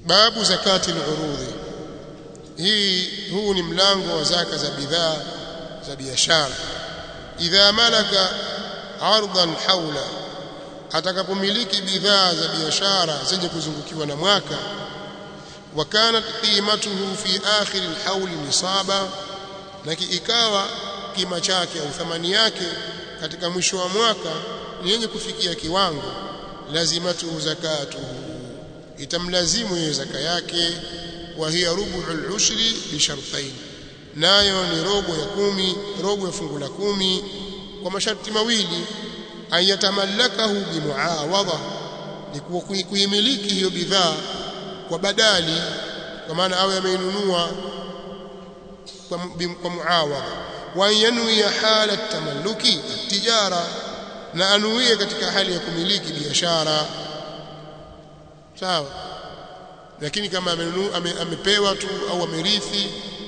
babu zakati al-urudhi hii huu ni mlango wa zaka za bidhaa za biashara idha malaka ardan haula atakapomiliki bidhaa za biashara zenye kuzungukiwa na mwaka wa kanat qimatuhu fi akhir alhawl nisaba na ikawa kima chake au thamani yake katika mwisho wa mwaka ni yenye kufikia kiwango lazimatu zakatuhu itamlazimu hiyo zaka yake wa hiya rubu'ul ushri bi shartain nayo ni robo ya kumi robo ya fungu la kumi kwa masharti mawili ayatamallakahu bimuawadha ni kuimiliki hiyo bidhaa kwa badali kwa maana awe ameinunua kwa, kwa muawadha wa yanwi hala tamalluki tijara na anuie katika hali ya kumiliki biashara sawa lakini kama amenunua ame, amepewa tu au amerithi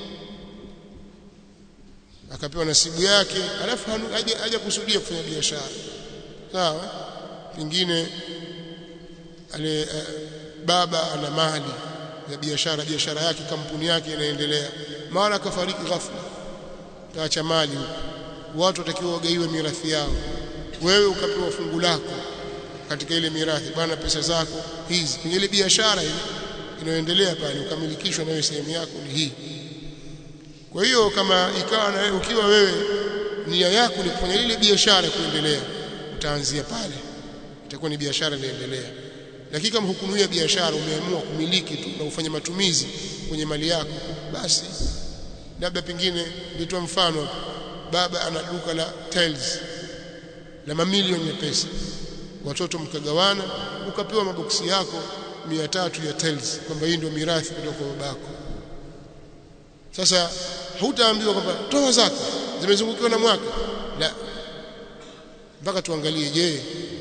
akapewa nasibu yake alafu haja, haja kusudia kufanya biashara sawa pengine ale uh, baba ana mali ya biashara biashara yake kampuni yake inaendelea mara akafariki ghafla taacha mali watu watakiwa wagaiwe mirathi yao wewe ukapewa fungu lako katika ile mirathi bwana pesa zako hizi kwenye ile biashara ile inayoendelea pale ukamilikishwa nayo sehemu yako ni hii kwa hiyo kama ikawa na wewe ukiwa wewe nia yako ni kufanya ile biashara kuendelea utaanzia pale itakuwa ni biashara inaendelea lakini kama hukunuia biashara umeamua kumiliki tu na ufanye matumizi kwenye mali yako basi labda pengine nitoa mfano baba ana duka la tiles la mamilioni ya pesa watoto mkagawana ukapewa maboksi yako mia tatu ya tiles kwamba hii ndio mirathi kutoka kwa babako sasa hutaambiwa kwamba toa zaka zimezungukiwa na mwaka la mpaka tuangalie je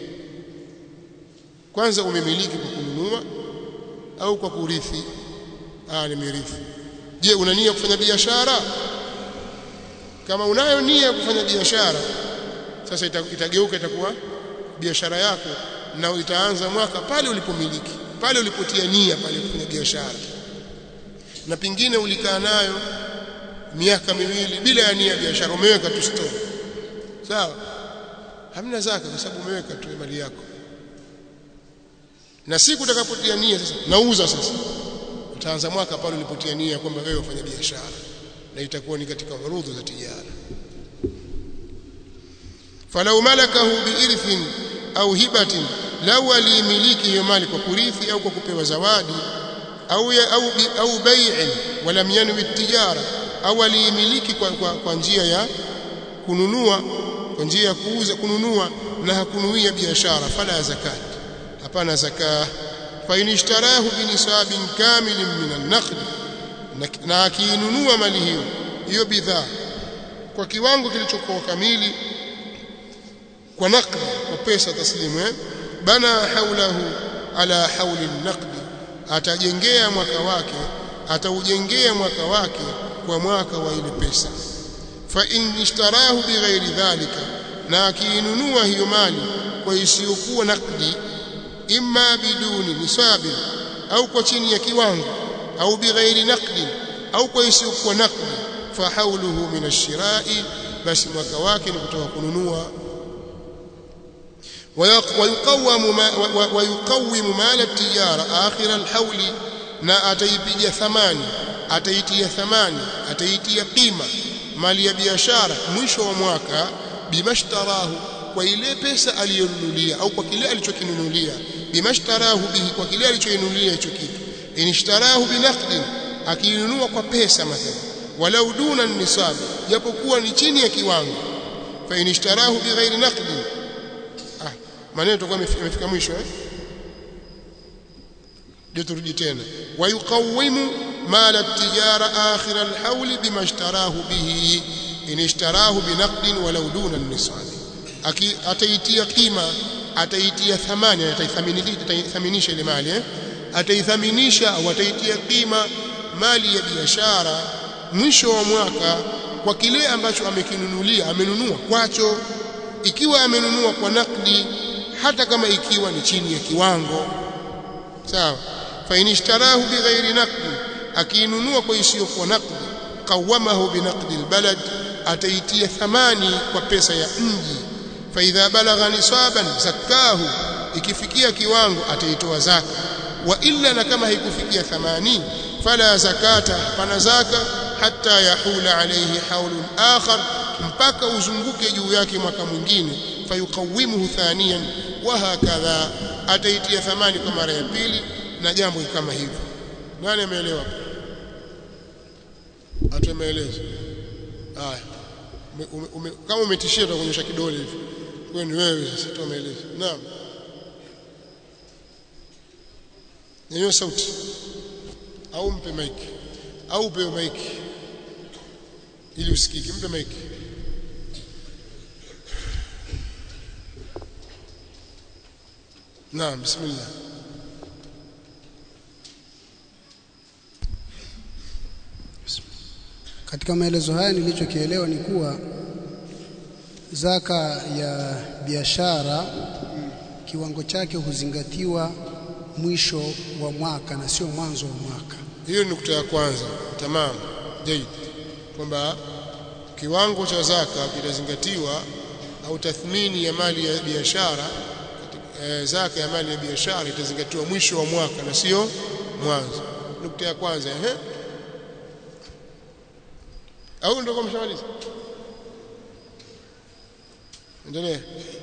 kwanza umemiliki kwa kununua au kwa kurithi ah nimerithi je una nia kufanya biashara kama unayo nia kufanya biashara sasa itageuka itakuwa biashara yako na itaanza mwaka pale ulipomiliki pale ulipotia nia pale kufanya biashara na pingine ulikaa nayo miaka miwili bila ya nia biashara umeweka tu store sawa hamna zaka kwa sababu umeweka tu mali yako na siku utakapotia nia sasa nauza sasa utaanza mwaka pale ulipotia nia kwamba wewe ufanya biashara na itakuwa ni katika urudhu za tijara falau malakahu biirthin au hibatin lau alimiliki hiyo mali kwa kurithi au kwa kupewa zawadi au ya, au au bai'in walam yanwi tijara au alimiliki kwa, kwa, kwa njia ya kununua kwa njia ya kuuza kununua na hakunuia biashara fala zakat hapana zaka fa inishtarahu binisabin kamilin min an-naqd na akiinunua mali hiyo hiyo bidhaa kwa kiwango kilichokuwa kamili kwa naqd kwa pesa taslimu eh bana haulahu ala hauli an-naqd atajengea mwaka wake ataujengea mwaka wake kwa mwaka wa ile pesa fa in ishtarahu bighairi dhalika na akiinunua hiyo mali kwa isiyokuwa nakdi imma biduni nisabi au kwa chini ya kiwango au bighairi naqdi au kwa isiyokuwa nakdi fa hauluhu min ash-shira'i basi mwaka wake ni kutoka kununua ويقوم ويقوم مال التجارة آخر الحول na ataipiga thamani ataitia thamani ataitia qima mali ya biashara mwisho wa mwaka bimashtarahu kwa ile pesa aliyonunulia au kwa kile alichokinunulia bimashtarahu bihi kwa kile alichoinunulia hicho kitu inishtarahu binaqdin akinunua kwa pesa mathalan walau duna nisab japokuwa ni chini ya kiwango fa inishtarahu bighairi naqdin ah maneno tutakuwa yamefika mwisho eh ndio turudi tena wayuqawimu mala at-tijara akhir al-hawl bima ishtarahu bihi in ishtarahu binaqdin walau duna an-nisab ataitia kima ataitia thamani ataithaminisha ile mali eh ataithaminisha au ataitia kima mali ya biashara mwisho wa mwaka kwa kile ambacho amekinunulia amenunua kwacho ikiwa amenunua kwa nakdi hata kama ikiwa ni chini ya kiwango sawa fa inishtarahu bighairi naqdi akiinunua kwa isiyokuwa naqdi qawamahu binaqdi albalad ataitia thamani kwa pesa ya mji fa idha balagha nisaban zakahu ikifikia kiwango ataitoa zaka wa illa na kama haikufikia thamani fala zakata pana zaka hatta yahula alayhi haulun akhar mpaka uzunguke juu yake mwaka mwingine fayuqawimuhu thaniyan wa hakadha ataitia thamani kwa mara ya pili na jambo kama hivyo nani ameelewa atumeeleza haya ume, ume, kama umetishia utakuonyesha kidole hivi wewe ni wewe sasa tumeeleza naam nyenyo sauti au mpe maiki au upewe maiki ili usikike mpe maiki naam bismillah Katika maelezo haya nilichokielewa ni kuwa zaka ya biashara kiwango chake huzingatiwa mwisho wa mwaka na sio mwanzo wa mwaka. hiyo ni nukta ya kwanza tamam jaid kwamba kiwango cha zaka kitazingatiwa au tathmini ya mali ya biashara eh, zaka ya mali ya biashara itazingatiwa mwisho wa mwaka na sio mwanzo nukta ya kwanza ehe au ndio kama mshamaliza endelea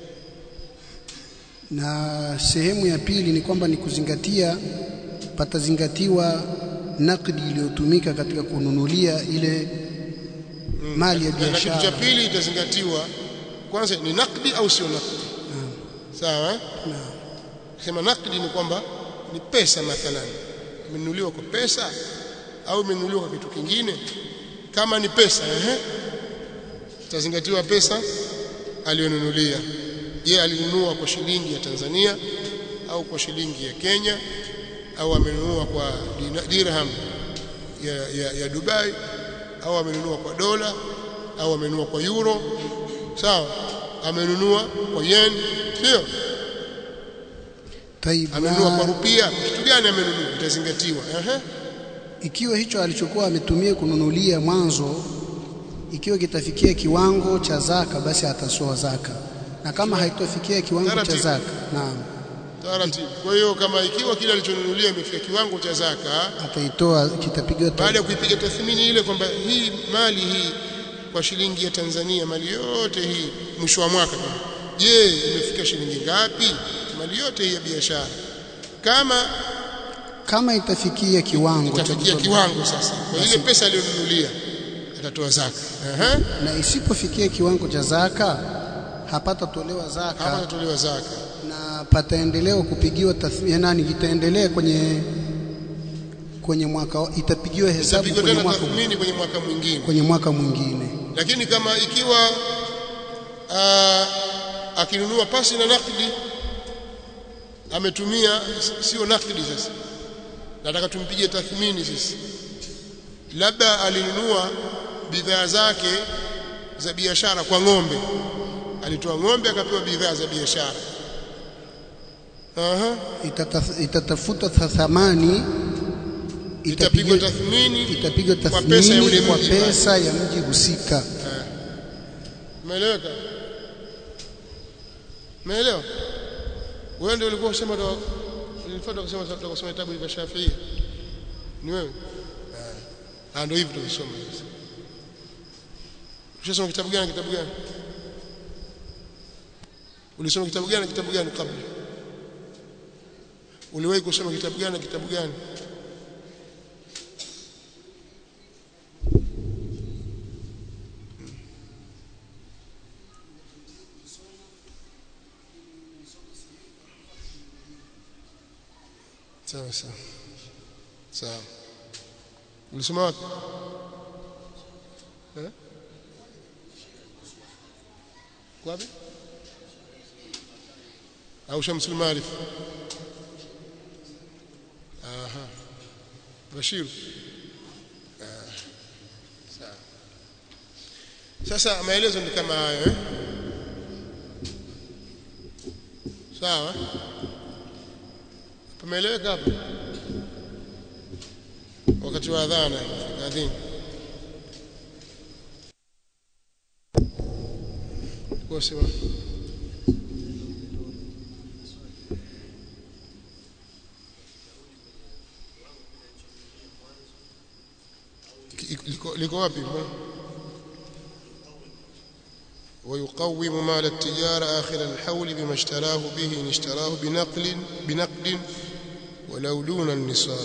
Na sehemu ya pili ni kwamba ni kuzingatia, patazingatiwa nakdi iliyotumika katika kununulia ile mali ya na kitu cha biashara. pili itazingatiwa kwanza ni nakdi au sio nakdi sawa eh? Naam. sema nakdi ni kwamba ni pesa mathalan imenunuliwa kwa pesa au imenunuliwa kwa kitu kingine kama ni pesa ehe itazingatiwa pesa aliyonunulia je alinunua kwa shilingi ya Tanzania au kwa shilingi ya Kenya au amenunua kwa dina- dirham ya, ya, ya Dubai au amenunua kwa dola au amenunua kwa euro sawa amenunua kwa yen sio Taib, amenunua na kwa rupia kitu gani amenunua itazingatiwa ehe ikiwa hicho alichokuwa ametumia kununulia mwanzo ikiwa kitafikia kiwango cha zaka basi atasoa zaka na kama haitofikia kiwango cha Taratibu. zaka naam taratibu kwa hiyo kama ikiwa kile alichonunulia imefika kiwango cha zaka ataitoa kitapigwa ta- baada ya kuipiga tathmini ile kwamba hii mali hii kwa shilingi ya Tanzania mali yote hii mwisho wa mwaka je imefika shilingi ngapi mali yote hii ya biashara kama kama itafikia kiwango cha itafikia kutoa- kiwango sasa kwa ile pesa aliyonunulia atatoa zaka ehe na isipofikia kiwango cha zaka hapatatolewa hapa zaka atatolewa zaka na pataendelewa kupigiwa tathmini nani itaendelea kwenye kwenye mwaka itapigiwa hesabu itapigwa kwenye tena mwaka tathmini kwenye mwaka mwingine kwenye mwaka mwingine lakini kama ikiwa aa, akinunua pasi na nakdi ametumia sio nakdi sasa nataka tumpige tathmini sisi labda alinunua bidhaa zake za biashara kwa ng'ombe alitoa ng'ombe akapewa bidhaa za biashara aha Itata- itatafuta tha- thamani itapigwa itapiga tathmini itapigwa kwa pesa ya ule tathmini kwa mji pesa ya mji husika Umeeleweka? Umeelewa? Wewe ndio ulikuwa unasema ndo nilifuata kusema tutasoma kitabu cha Shafi'i. Ni wewe? Ah, ndio hivi tunasoma sasa. Ushasoma kitabu gani kitabu gani? Ulisoma kitabu gani kitabu gani kabla? Uliwahi kusoma kitabu gani kitabu gani? Sawa sawa. Sawa. Ulisoma wapi? Eh? Wapi? Au Shamsul Maarif? Aha. Bashir. Ah. Sawa. Sasa maelezo ni kama hayo eh? Sawa? Pameeleweka hapa? wakati wa adhana adhini kwa sema liko, liko wapi ويقوم مال التجارة آخر الحول بما اشتراه به إن اشتراه بنقل بنقد ولو دون النصاب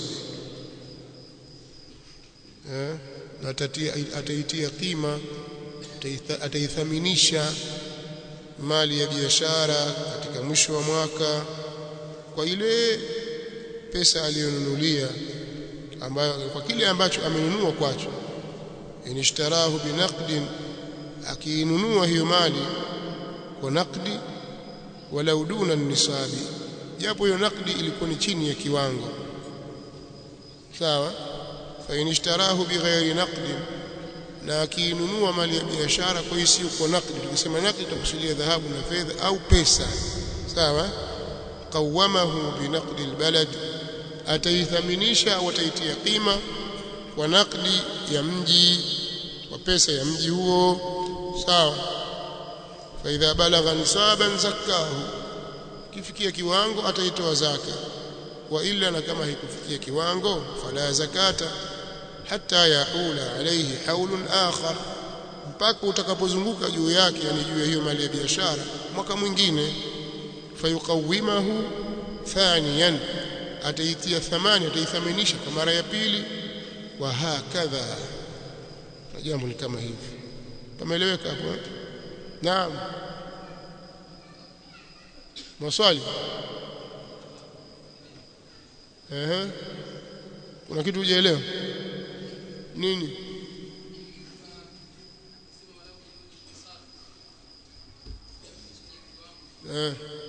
ataitia qima ataithaminisha mali ya biashara katika mwisho wa mwaka kwa ile pesa aliyonunulia ambayo kwa kile ambacho amenunua kwacho inishtarahu binaqdin akiinunua hiyo mali kwa nakdi walau duna nisabi japo hiyo nakdi ilikuwa ni chini ya kiwango sawa fa inishtarahu bighairi naqdin na akiinunua mali ya biashara kwa hiyo sio kwa nakdi tukisema nakdi tutakusudia dhahabu na fedha au pesa sawa qawamahu binaqdi albalad ataithaminisha au ataitia qima kwa nakdi ya mji kwa pesa ya mji huo sawa fa idha balagha nisaban zakahu kifikia kiwango ataitoa zaka wa illa na kama haikufikia kiwango fala zakata hatta yaula alayhi haulun akhar mpaka utakapozunguka juu yake yani juu ya hiyo mali ya biashara mwaka mwingine fayuqawimahu thaniyan ataitia thamani ataithaminisha kwa mara ya pili wa hakadha jambo ni kama hivi pameeleweka hapo naam maswali ehe kuna kitu hujaelewa nini eh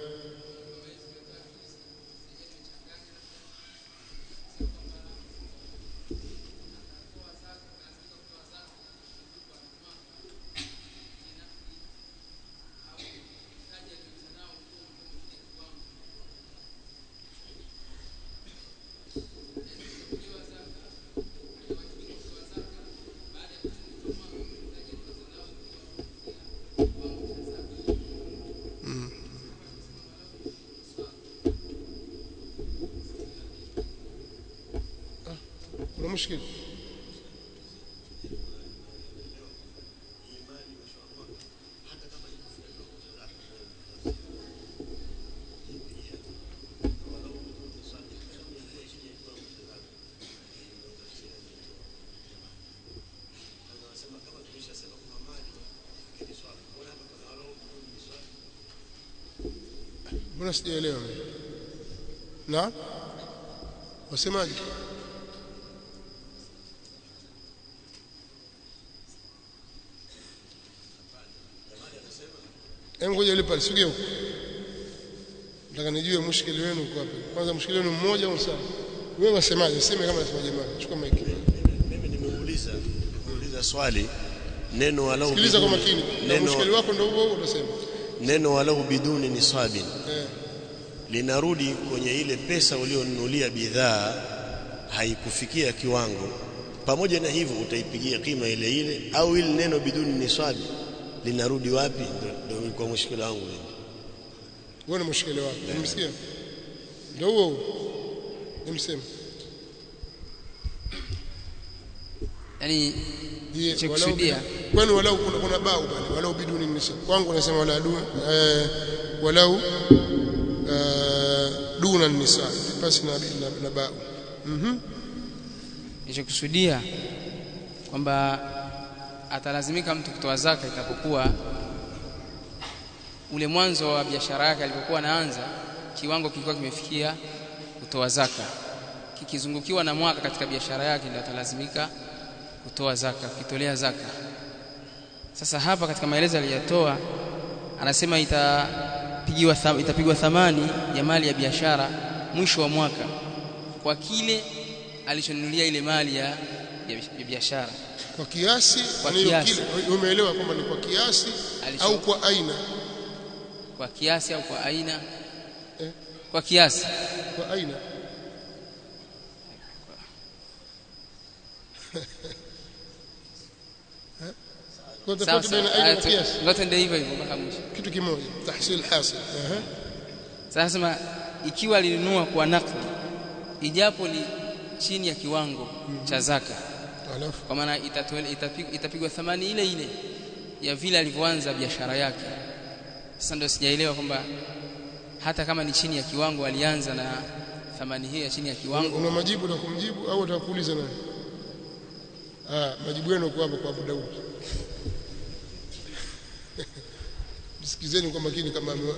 kuna mushkil mbona sijaelewa na wasemaje Hebu ngoja ile pale sige huko. Nataka nijue mushkili wenu uko wapi. Kwanza mushkili wenu mmoja au sawa? Wewe wasemaje? Sema kama nasema jamaa. Chukua mic. Mimi nimeuliza nimeuliza swali neno walau Sikiliza kwa biduni- makini. Na mushkili neno, wako ndio huo huo utasema. neno walau biduni nisabin Eh. linarudi kwenye ile pesa ulionunulia bidhaa haikufikia kiwango pamoja na hivyo utaipigia kima ile ile au ile neno biduni nisabi linarudi wapi ndio ndio kwa mushkila wangu mimi Wewe ni mushkili wako. Umesikia? Ndio huo huo. Nimsema. yani Je, Cha walau kusudia. bidu- kwani walau kuna, kuna bau pale walau biduni nisa kwangu nasema wala du eh, walau eh, duna nisa pasi na, na, na bau mhm nilichokusudia kwamba atalazimika mtu kutoa zaka itapokuwa ule mwanzo wa biashara yake alipokuwa anaanza kiwango kilikuwa kimefikia kutoa zaka kikizungukiwa na mwaka katika biashara yake ndio atalazimika kutoa zaka kitolea zaka sasa hapa katika maelezo aliyotoa anasema itapigiwa tham, itapigwa thamani ya mali ya biashara mwisho wa mwaka kwa kile alichonunulia ile mali ya, ya ya biashara kwa kiasi Kwa yani hiyo kiasi. kile umeelewa kwamba ni kwa kiasi Alicho- au kwa aina kwa kiasi au kwa aina Eh. kwa kiasi kwa aina kwa sawa tofauti baina sawa aina na qiyas Aya, zote ndio hivyo hivyo mpaka mwisho kitu kimoja tahsil hasil Aha. sasa sema ikiwa alinunua kwa nakdi ijapo ni chini ya kiwango cha zaka alafu kwa maana itatole- itapigwa itapigwa thamani ile ile ya vile alivyoanza biashara yake sasa ndio sijaelewa kwamba hata kama ni chini ya kiwango alianza na thamani hiyo ya chini ya kiwango una majibu na kumjibu au utakuuliza nani ah majibu yenu kwa hapo kwa Abu Daud Sikizeni kwa makini kama ame-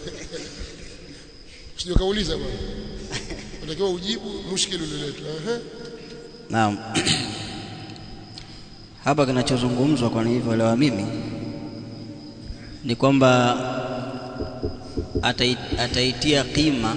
sio kauliza bwana unatakiwa ujibu mushkili ulioletwa ehe Naam. Hapa kinachozungumzwa kwa nilivyoelewa mimi ni kwamba atai, ataitia kima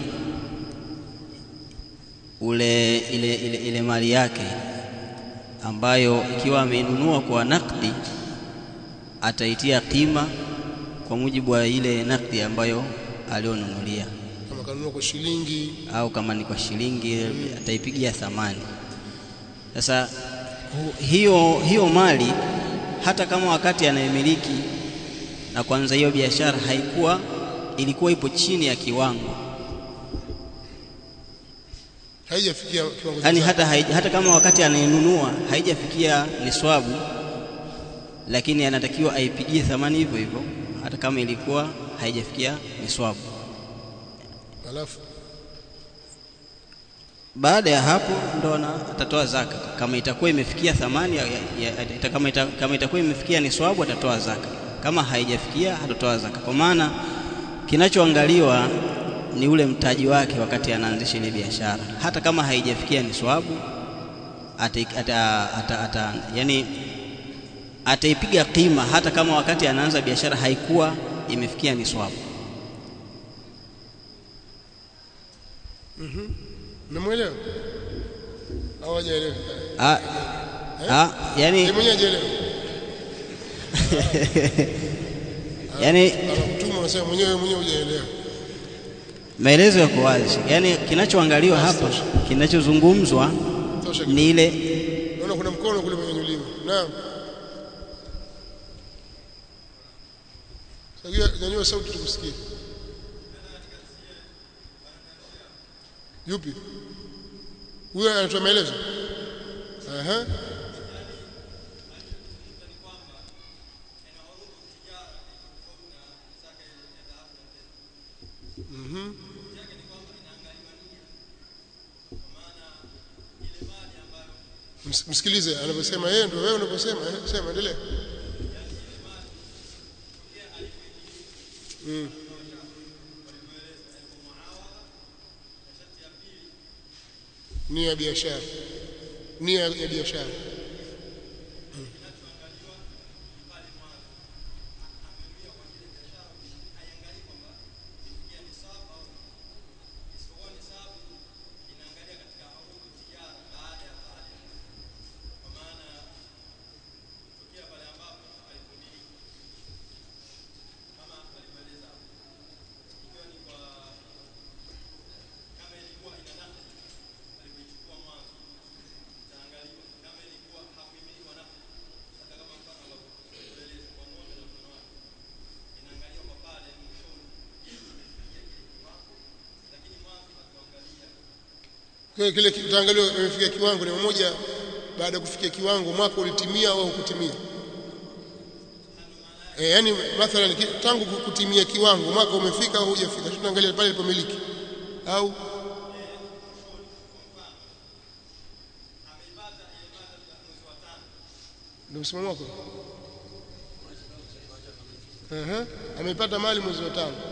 ule ile, ile, ile mali yake ambayo ikiwa ameinunua kwa nakdi ataitia kima kwa mujibu wa ile nakdi ambayo alionunulia kama kanunua kwa shilingi au kama ni kwa shilingi ataipigia thamani. Sasa hu- hiyo hiyo mali hata kama wakati anayemiliki na kwanza hiyo biashara haikuwa ilikuwa ipo chini ya kiwango, haijafikia kiwango cha yaani zaka. hata, haija- hata kama wakati anayenunua haijafikia niswabu, lakini anatakiwa aipigie thamani hivyo hivyo, hata kama ilikuwa haijafikia niswabu. alafu baada ya hapo ndo ana- atatoa zaka kama itakuwa imefikia thamani ya, ya, ya, ita- kama, ita, kama itakuwa imefikia niswabu atatoa zaka kama haijafikia hatatoa zaka kwa maana kinachoangaliwa ni ule mtaji wake wakati anaanzisha ile biashara hata kama haijafikia niswabu ata, ata, ata, ata, yani ataipiga kima hata kama wakati anaanza biashara haikuwa imefikia niswabu Umemwelewa? Au hajaelewa? ah, ah, yani Yeye mwenyewe hajaelewa. yani Anakutuma unasema mwenyewe mwenyewe hujaelewa. maelezo yako wazi, yaani kinachoangaliwa hapa, kinachozungumzwa Tosha. ni ile Naona kuna mkono kule umenyanyuliwa. Naam. Sasa nyanyua sauti tukusikie. Yupi? Huyo anatoa maelezo. Aha. Mhm. Ms- Msikilize anavyosema yeye ndio wewe unavyosema eh, sema endelea. Mm. Nia ya biashara. Nia ya biashara. Kwa hiyo kile utaangaliwa imefikia kiwango ni mmoja baada ya kufikia kiwango mwaka ulitimia au hukutimia. Eh, yani mathalan ki- tangu kutimia kiwango mwaka umefika au hujafika. Tutaangalia pale ilipomiliki. Au ndio msimamo wako? Aha, amepata mali mwezi wa tano.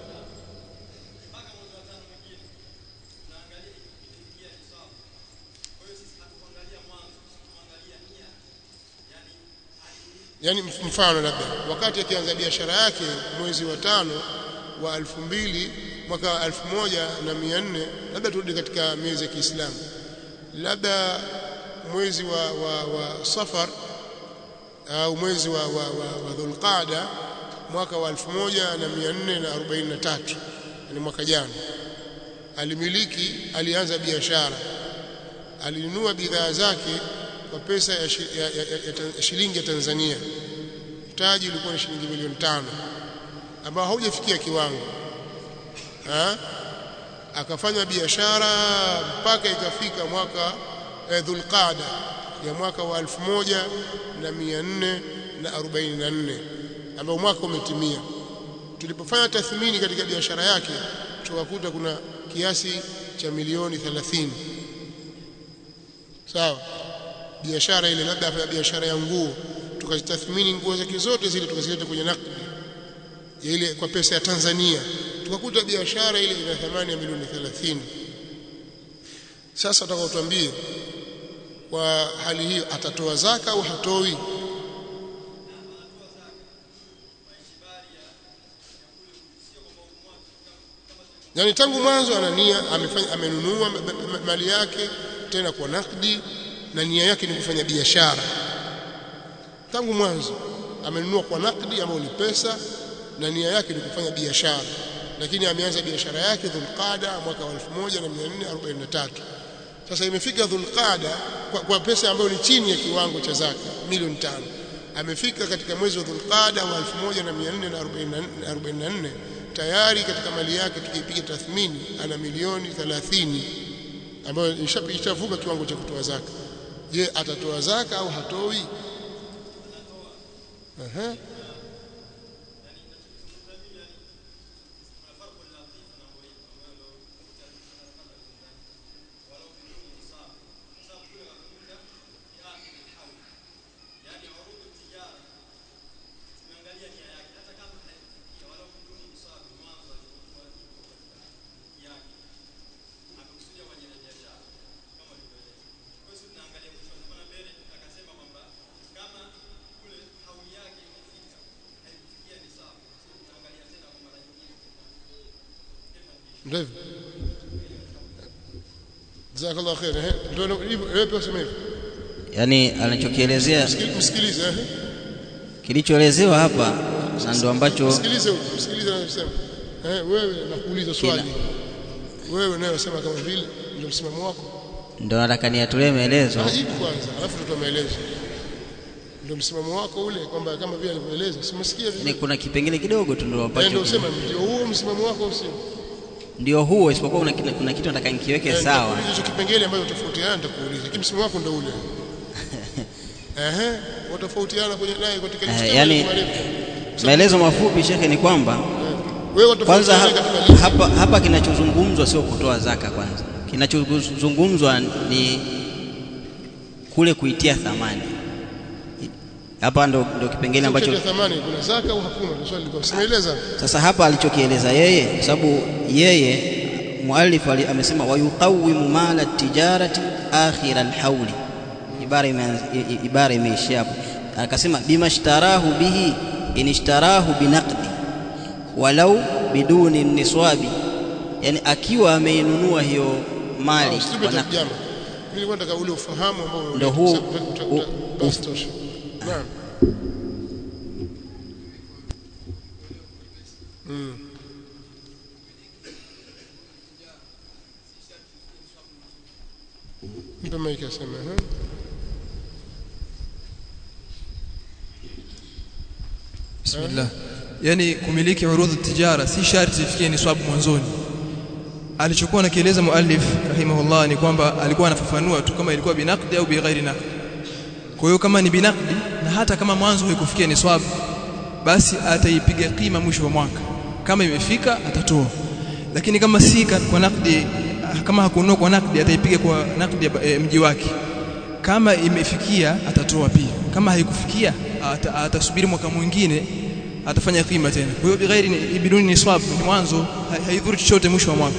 yani mf- mfano labda wakati akianza biashara yake mwezi wa tano wa elfu mbili mwaka elfu moja na mia nne labda turudi katika miezi ya Kiislamu labda mwezi wa, wa, wa Safar au mwezi wa, wa, wa, wa Dhulqaada mwaka wa 1443 yani mwaka jana alimiliki alianza biashara alinunua bidhaa zake kwa pesa ya, shi, ya, ya, ya, ya shilingi ya Tanzania mtaji ulikuwa ni shilingi milioni tano ambao haujafikia kiwango ha? akafanya biashara mpaka ikafika mwaka eh, Dhulqada ya mwaka wa 1444 ambao mwaka umetimia tulipofanya tathmini katika biashara yake tukakuta kuna kiasi cha milioni 30 sawa biashara ile labda afanya biashara ya nguo tukazitathmini nguo zake zote zile tukazileta kwenye nakdi ya ile kwa pesa ya Tanzania tukakuta biashara ile ina thamani ya milioni 30 sasa utakaotuambie kwa hali hiyo atatoa zaka au hatoi yani tangu mwanzo ana nia amefanya amenunua mali yake tena kwa nakdi na nia yake ni kufanya biashara tangu mwanzo amenunua kwa nakdi ambayo ni pesa na nia yake ni kufanya biashara lakini ameanza biashara yake Dhulqada mwaka wa 1443 sasa imefika Dhulqada kwa, kwa pesa ambayo ni chini ya kiwango cha zaka milioni tano amefika katika mwezi wa Dhulqada wa 1444 tayari katika mali yake tukipiga tathmini ana milioni 30 ambayo ishavuka kiwango cha kutoa zaka je atatoa zaka au hatoi Aha. ndivyo jazakallahu khair eh ndio hivyo wewe pia useme hivyo yani anachokielezea msikilize eh kilichoelezewa hapa na ndo ambacho msikilize msikilize anasema eh wewe nakuuliza swali wewe naye unasema kama vile ndio msimamo wako ndo nataka niatolee maelezo ajibu kwanza alafu tutoa maelezo ndio msimamo wako ule kwamba kama vile alivyoeleza simsikia ni vile kuna kipengele kidogo tu ndo ndio ambacho usema ndio huo msimamo wako au sio ndio huo isipokuwa kuna, kuna, kuna kitu nataka nikiweke sawa Nitakuuliza hicho kipengele ambacho tofautiana nitakuuliza lakini msimamo wako ndio ule ehe watofautiana kwenye naye katika Eh, mstari yani- marefu. maelezo mafupi shekhe ni kwamba wewe kwanza watofautiana hapa, katika hapa, hapa kinachozungumzwa sio kutoa zaka kwanza kinachozungumzwa ni kule kuitia thamani hapa ndo, ndo kipengele ambacho cha thamani kuna zaka au hakuna ndio swali liko simeeleza sasa hapa alichokieleza yeye kwa sababu yeye muallif ali- amesema wayuqawimu mala tijarati akhira alhauli ibara imeanz- i- i- ibara imeishia hapo akasema bimashtarahu bihi inishtarahu binaqdi walau biduni niswabi yani akiwa ameinunua hiyo mali usibe kwa naqdi. jambo mimi nilikuwa nataka ule ufahamu ambao Ndio huu- uta- uta- u- uta- basi tosha naam Mm. Mpe maiki aseme, eh? Bismillah. Yani kumiliki urudhu tijara si sharti ifikie niswabu mwanzoni. Alichokuwa anakieleza muallif rahimahullah ni kwamba alikuwa anafafanua tu kama ilikuwa binaqdi au bighairi naqdi. Kwa hiyo kama ni binaqdi na hata kama mwanzo haikufikia niswabu basi ataipiga kima mwisho wa mwaka. Kama imefika atatoa. Lakini kama si ka- kwa nakdi kama hakununua kwa nakdi ataipiga kwa nakdi ya e, mji wake. Kama imefikia atatoa pia. Kama haikufikia ata, atasubiri mwaka mwingine atafanya kima tena. Kwa hiyo bighairi ni biduni niswab ni mwanzo ha- haidhuru chochote mwisho wa mwaka.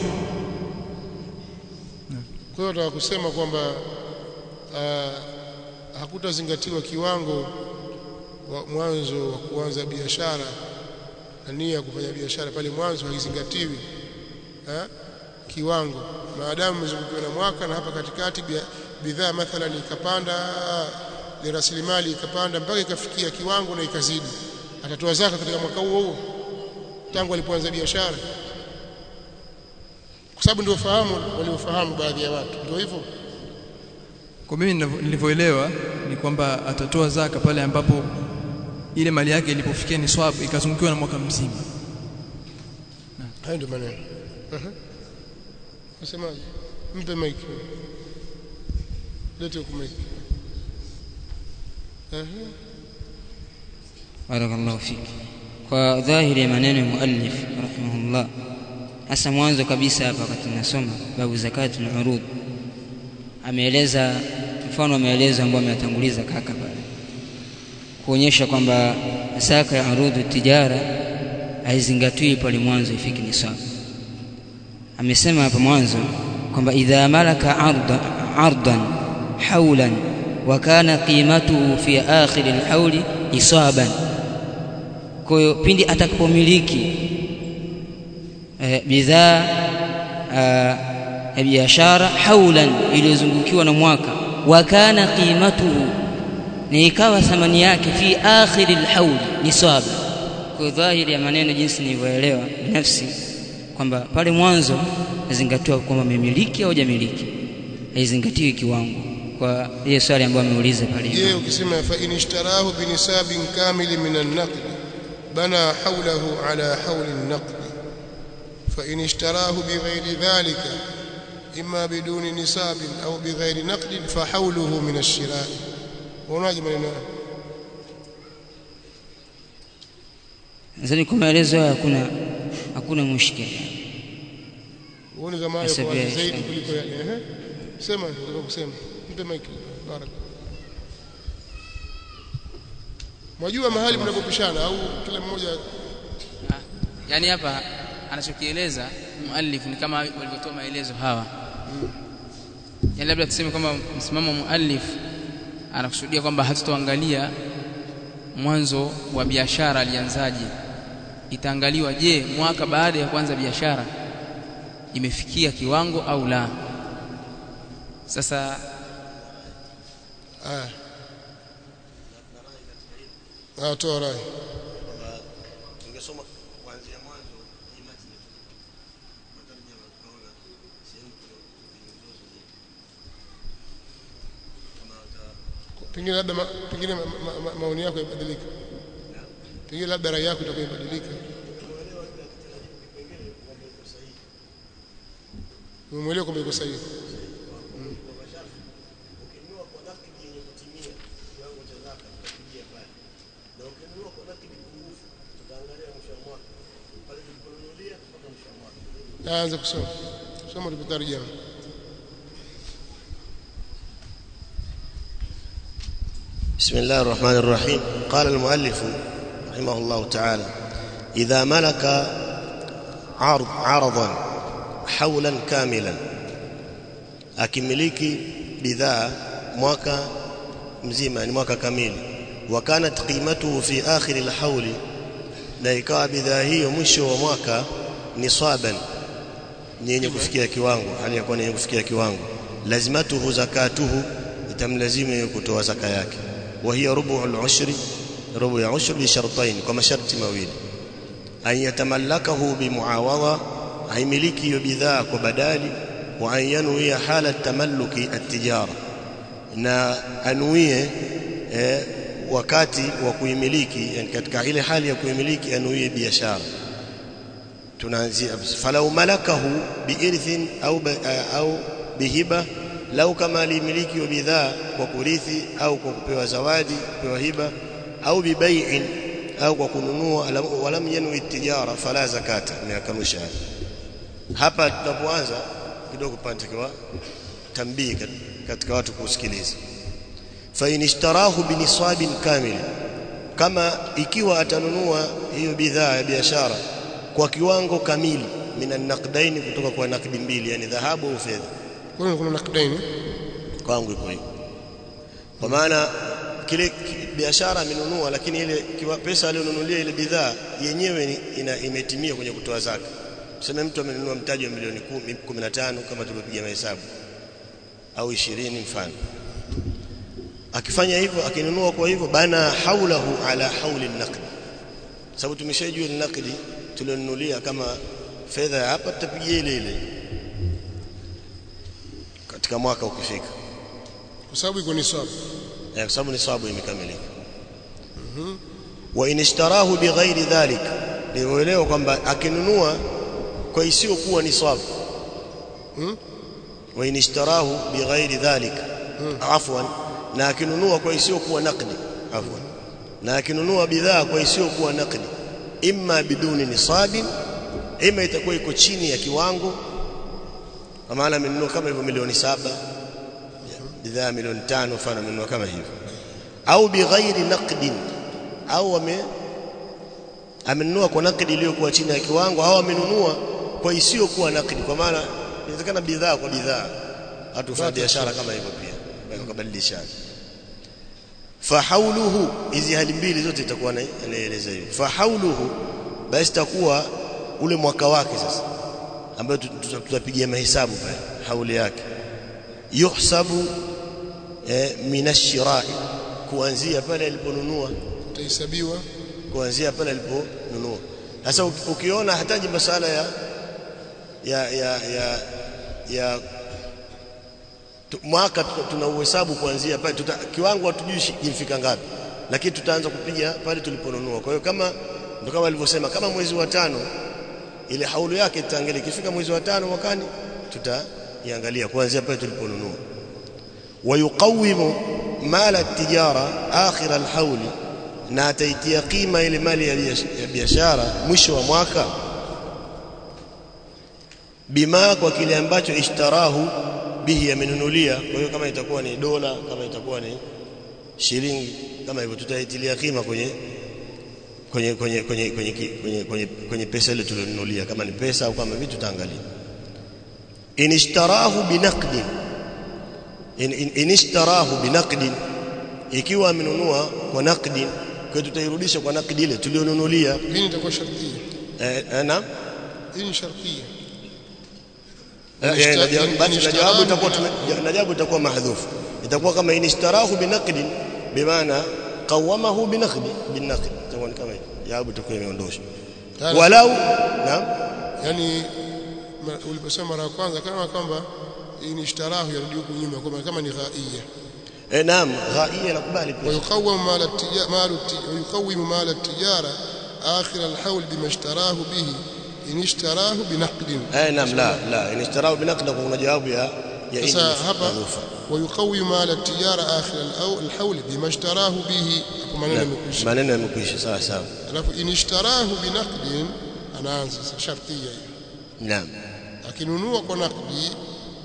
Kwa hiyo nataka kusema kwamba ah, hakutazingatiwa kiwango wa mwanzo wa kuanza biashara na nia ya kufanya biashara pale mwanzo haizingatiwi ha? kiwango maadamu umezungukiwa na mwaka na hapa katikati bia- bidhaa mathalan ikapanda ni rasilimali ikapanda mpaka ikafikia kiwango na ikazidi atatoa zaka katika mwaka huo huo tangu alipoanza biashara kwa sababu ndio fahamu waliofahamu baadhi ya watu ndio hivyo kwa mimi ninavyo- nilivyoelewa ni kwamba atatoa zaka pale ambapo ile mali yake ilipofikia niswabu ikazungukiwa na mwaka mzima hayo ndio maneno Aha. nasemaje mpe mic lete huku mic Aha. barakallahu fiki kwa dhahiri ya maneno ya muallif rahimahullah hasa mwanzo kabisa hapa wakati nasoma babu zakati na urud ameeleza mfano wa maelezo ambayo ameyatanguliza kaka pale kuonyesha kwamba zaka ya urudu tijara haizingatiwi pale mwanzo ifiki nisab amesema hapa mwanzo kwamba idha malaka arda, ardan haulan wa kana qimatuhu fi akhir alhauli isaban kwa hiyo pindi atakapomiliki eh, bidhaa ah, ya biashara haulan iliyozungukiwa na mwaka wa kana qimatuhu na ikawa thamani yake fi akhiri alhauli nisaba kwa dhahiri ya maneno jinsi nilivyoelewa binafsi kwamba pale mwanzo nazingatiwa kwamba memiliki au jamiliki haizingatiwi kiwango kwa ile swali ambayo ameuliza pale je ukisema fa in ishtarahu binisabin kamil min an-naqd bana hawlahu ala hawl an-naqd fa in ishtarahu bighairi dhalika imma biduni nisabin au bighairi naqd fa hawluhu min ash-shira' unaje maneno haya? nadhani kwa maelezo hayo hakuna hakuna mushkili uone kama hayo kwa Nasabia zaidi inshallah. kuliko yale ehe sema nataka kusema mpe mic baraka mwajua mahali mnapopishana au kila mmoja Ah, yaani hapa anachokieleza muallif ni kama walivyotoa maelezo hawa yaani labda tuseme kwamba msimamo wa muallif anakusudia kwamba hatutoangalia mwanzo wa biashara alianzaje itaangaliwa je mwaka baada ya kuanza biashara imefikia kiwango au la sasa ah ah toa rai tungesoma kuanzia mwanzo hii matni matarjama tunaona sehemu kuna mizozo zaidi kama wata pengine labda ma, pengine ma, ma, ma, maoni yako yabadilika pengine labda rai yako itakuwa ibadilika umemwelewa kwamba iko sahihi ukinunua kwa nakidi yenye kutimia kiwango cha zaka tutapigia pale na ukinunua kwa nakidi pungufu tutaangalia mwisho wa mwaka pale tuliponunulia mpaka mwisho wa mwaka aanze kusoma soma tulipotarjama بسم الله الرحمن الرحيم قال المؤلف رحمه الله تعالى إذا ملك عرض عرضا حولا كاملا akimiliki bidhaa mwaka mzima ni mwaka kamili wa kanat qimatuhu fi akhir alhawl na ikawa bidhaa hiyo mwisho wa mwaka nisaban ni yenye kufikia kiwango hali ya kuwa ni yenye kufikia kiwango lazimatuhu zakatuhu itamlazimu yeye kutoa zaka yake wa hiya rubu al-ushri rubu ya ushri bi shartain kwa masharti mawili an yatamallakahu bi muawadha haimiliki hiyo bidhaa kwa badali wa an yanwiya hala tamalluki at-tijara na anuie eh, wakati wa kuimiliki yani katika ile hali ya kuimiliki anuie biashara tunaanzia falau malakahu biirthin au ba, au bihiba lau kama alimiliki wa bidhaa kwa kurithi au kwa kupewa zawadi kupewa hiba au bibai'in au kwa kununua alam- walam yanwi tijara fala zakata imeakanusha haya. hapa tunapoanza kidogo panatakiwa tambii kat- katika watu kusikiliza fa in ishtarahu binisabin kamil kama ikiwa atanunua hiyo bidhaa ya biashara kwa kiwango kamili minan naqdaini kutoka kwa nakdi mbili yani dhahabu au fedha kwa hiyo kuna nakdaini kwangu iko hivyo kwa maana kile ki- biashara amenunua lakini ile kiwa pesa aliyonunulia ile bidhaa yenyewe ni- ina, imetimia kwenye kutoa zaka tuseme mtu amenunua mtaji wa milioni 10 15 kama tulivyopiga mahesabu au 20 mfano akifanya hivyo akinunua kwa hivyo bana haulahu ala hauli naqd sababu tumeshajua ni nakdi tulionunulia kama fedha ya hapa tutapigia ile ile katika mwaka ukifika kwa sababu iko ni sababu Eh, kwa sababu nisabu imekamilika wa in ishtarahu bighairi dhalik nielewa kwamba akinunua kwa isiyokuwa nisabu wa in ishtarahu bighairi dhalik afwan na akinunua kwa isiyokuwa naqdi afwan na akinunua bidhaa kwa isiyokuwa naqdi imma biduni nisabin ima itakuwa iko chini ya kiwango kwa maana amenunua kama hivyo milioni saba bidhaa milioni tano mfano amenunua kama hivyo au bighairi naqdin au ame amenunua kwa nakdi iliyokuwa chini ya kiwango au amenunua kwa isiyokuwa nakdi kwa maana inawezekana bidhaa kwa bidhaa watu kufanya biashara kama hivyo pia wakabadilishana fahauluhu hizi hali mbili zote itakuwa na- anaeleza hivi fahauluhu basi itakuwa ule mwaka wake sasa ambayo tu- tu- tutapigia mahesabu pale hauli yake yuhsabu eh, minashirai kuanzia pale aliponunua itahesabiwa kuanzia pale aliponunua sasa uki- ukiona hataji masala ya ya ya ya, ya tu, mwaka tu- tuna uhesabu kuanzia pale tuta, kiwango hatujui shi- kilifika ngapi lakini tutaanza kupiga pale tuliponunua kwa hiyo kama ndio kama alivyosema kama mwezi wa tano ile haulu yake tutaangalia ikifika mwezi wa tano mwakani tutaiangalia kuanzia pale tuliponunua ويقوم مال التجارة آخر الحول na ataitia kima ile mali ya biash- ya biashara mwisho wa mwaka bima kwa kile ambacho ishtarahu bihi amenunulia kwa hiyo kama itakuwa ni dola kama itakuwa ni shilingi kama hivyo tutaitilia kima kwenye kwenye kwenye kwenye kwenye ki- kwenye kwenye, kwenye pesa ile tulionunulia kama ni pesa au kama vitu tutaangalia in ishtarahu binaqdin in, in, in ishtarahu binaqdin ikiwa amenunua kwa naqdin kwa hiyo tutairudisha kwa naqdi ile tulionunulia hii itakuwa shartia eh, eh, na hii ni shartia Eh, eh, na jawabu- in- basi in na jawabu ishtarahu itakuwa bila- tume- na jawabu itakuwa mahdhufu itakuwa kama in ishtarahu binaqdin bimaana qawamahu binaqdi binaqdi itakuwa ni kama hiyo jawabu itakuwa imeondoshwa Tayari. walau naam yani ma- uliposema mara ya kwanza kama kwamba hii ni ishtarahu yarudi huku nyuma kwamba kama ni ghaia eh, naam ghaia nakubali pia ويقوم مال التجارة مال الت- ويقوم مال التجارة آخر الحول بما اشتراه به إن اشتراه بنقد eh, naam la la in ishtarahu binaqdi kuna jawabu ya ya in sasa hapa mahdhufa ويقوم مال التجارة آخر الأو- الحول بما اشتراه به hapo maneno Naam, yamekwisha maneno yamekwisha sawa sawa alafu in ishtarahu binaqdin anaanza sasa shartia hiyo naam akinunua kwa naqdi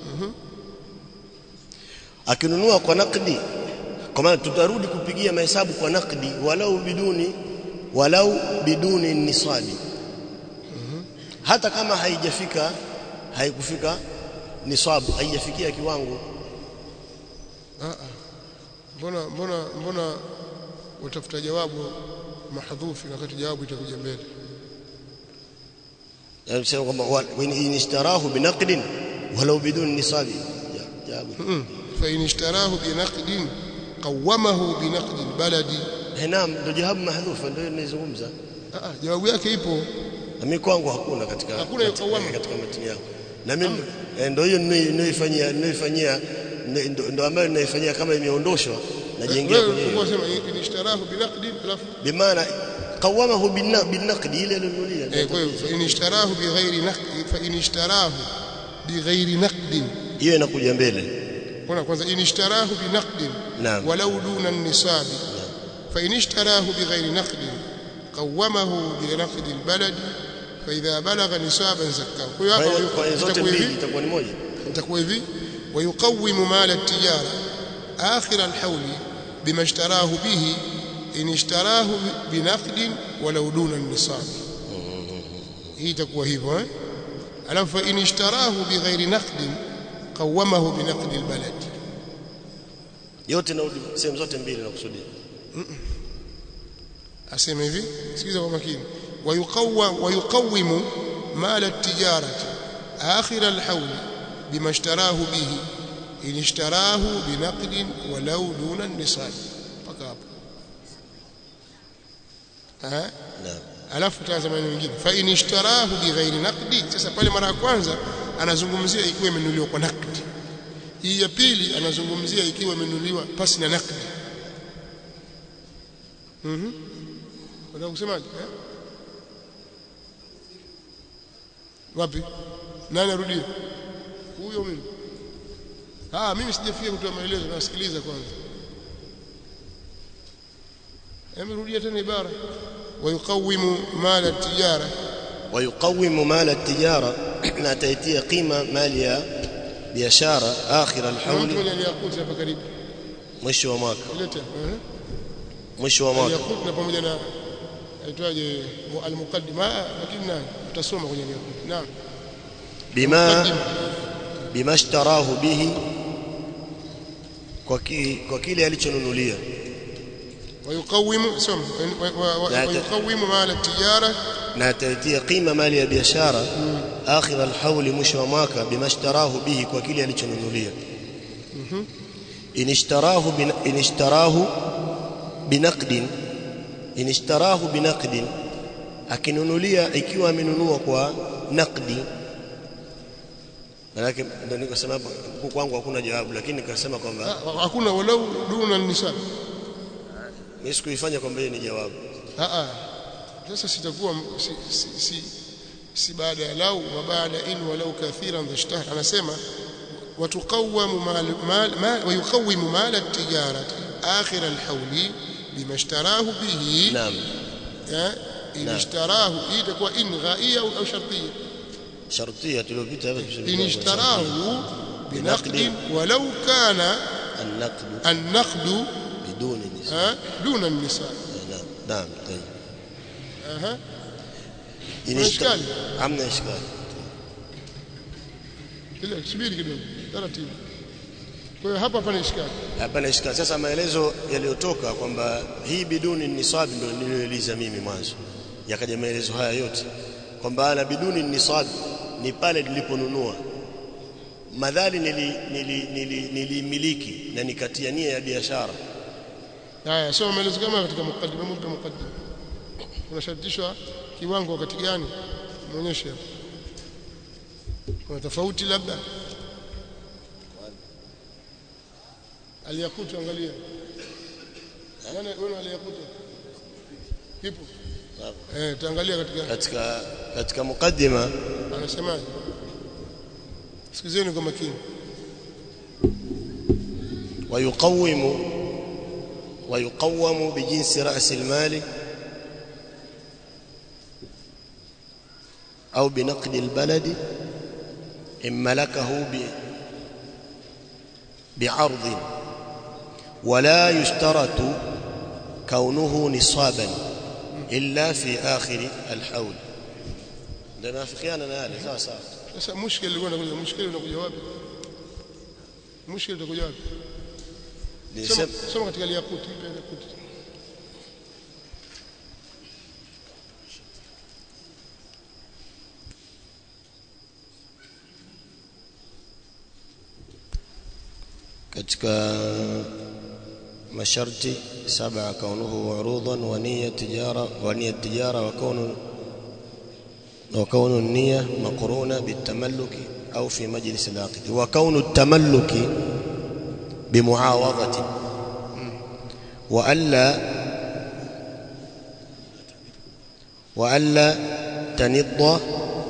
akinunua kwa nakdi kwa maana tutarudi kupigia mahesabu kwa nakdi walau biduni walau biduni nisabi hata kama haijafika haikufika nisabu haijafikia kiwango ah ah mbona mbona mbona utafuta jawabu mahdhufi wakati jawabu itakuja mbele yani sema kwamba wa- in in ishtarahu binaqdin walau biduni nisabi Ja- jawabu فإن اشتراه بنقد قومه بنقد البلد Eh, naam ndio jawabu mahdhufa ndio ninazungumza ah ah, jawabu yake ipo na mimi kwangu hakuna katika Hakuna hiyo katika, kawama. katika matini yangu na mimi eh, ndio hiyo ninaifanyia ninaifanyia ndio ndio ambayo ninaifanyia kama imeondoshwa najiingia wewe kwenye hiyo. ulikuwa sema in ishtarahu binaqd alafu bimaana qawamahu binna- binaqdi ile alinunulia eh kwa hiyo fa in ishtarahu bighairi naqd fa in ishtarahu bighairi naqd hiyo inakuja mbele kuna kwanza in ishtarahu binaqd Naam. walau duna an-nisab fa in ishtarahu bighairi naqd qawwamahu binaqd al-balad fa idha balagha nisaban zakkahu kwa hiyo kwa hiyo hapa kwa hiyo zote itakuwa mbili hivi itakuwa ni moja itakuwa hivi ويقوم مال التجارة آخر الحول بما اشتراه به إن اشتراه بنقد ولو دون النصاب هي تكوى hivyo eh alafu in ishtarahu bighairi naqd qawamahu binaqd albalad yote na sehemu zote mbili nakusudia asema hivi sikiza kwa makini ويقوم ويقوم مال التجارة آخر الحول بما اشتراه به إن اشتراه بنقد ولو دون النصاب mpaka hapo eh naam alafu tazama maneno mengine fa in ishtarahu bighairi naqdi sasa pale mara ya kwanza anazungumzia ikiwa imenunuliwa kwa naqdi hii ya pili anazungumzia ikiwa imenunuliwa pasi na nakdi mhm unataka kusemaje eh? wapi nani arudie huyo mimi ah mimi sijafikia kutoa maelezo nasikiliza kwanza amerudia tena ibara wayuqawimu mala tijara ويقوم مال التجارة na ataitia qima mali ya biashara akhir na mtu alhawl mwenye aliyakuti hapa karibu mwisho wa mwaka leta eh mwisho wa mwaka aliyakuti na pamoja na aitwaje mu- almuqaddima ah, lakini nani tutasoma kwenye aliyakuti naam bima Muqaddima. bima ishtarahu bihi kwa ki, kwa kile alichonunulia ويقوم سم لا ت- ويقوم مال التجارة na ataitia qima mali ya biashara akhir alhawl mwisho wa mwaka bima ishtarahu bihi kwa kile alichonunulia in ishtarahu bin in ishtarahu binaqdin in ishtarahu binaqdin akinunulia ikiwa amenunua kwa naqdi manake ndio nikasema hapo huku kwangu hakuna jawabu lakini nikasema kwamba Ah, hakuna walau duna nisab mimi sikuifanya kwamba hiyo ni jawabu ah ah sasa sitakuwa si, si, si, si baada ya lau wa baada in walau kathiran dhashtah anasema وتقوم مال مال ما ويقوم مال التجارة آخر الحول بما اشتراه به naam آه، إن نعم. اشتراه إيه تكون إن غائية أو أو شرطية shartia tuliyopita hapa إن اشتراه بنقد ولو كان النقد النقد بدون نسبة آه، دون النساء نعم نعم طيب أها إن ما اشت- إشكال؟ عمنا إشكال Ile subiri kidogo taratibu. Kwa hiyo hapa pana ishkali. hapana ishkali sasa maelezo yaliyotoka kwamba hii biduni nisab ndio niliyoeleza mimi mwanzo yakaja maelezo haya yote kwamba ana biduni nisab ni pale niliponunua madhali nilimiliki nili, nili, nilimiliki na nikatia nia ya biashara Haya, soma maelezo kama katika mukaddima, mpe mukaddima. Unashartishwa kiwango wakati gani? Muonyeshe hapo. Kuna tofauti labda? Aliyakutu angalia. Nani wewe aliyakutu? Kipo? Eh, taangalia katika katika katika mukaddima anasemaje? Sikizeni kwa makini. ويقوم ويقوم بجنس رأس المال أو بنقد البلد إن ملكه ب بعرض ولا يشترط كونه نصابا إلا في آخر الحول ده نافقيان أنا هذا sawa sawa Sasa mushkil ulikuwa unakuja, mushkil unakuja wapi? Mushkil utakuja wapi? Soma, Nilisema- soma katika Al-Yaqut, ipe Al-Yaqut. katika masharti saba kaunuhu urudan wa niyya tijara wa niyya tijara wa kaunu wa kaunu niyya maqruna bitamalluki au fi majlis al-aqd wa kaunu at-tamalluki bimuawadati wa alla wa alla tanidda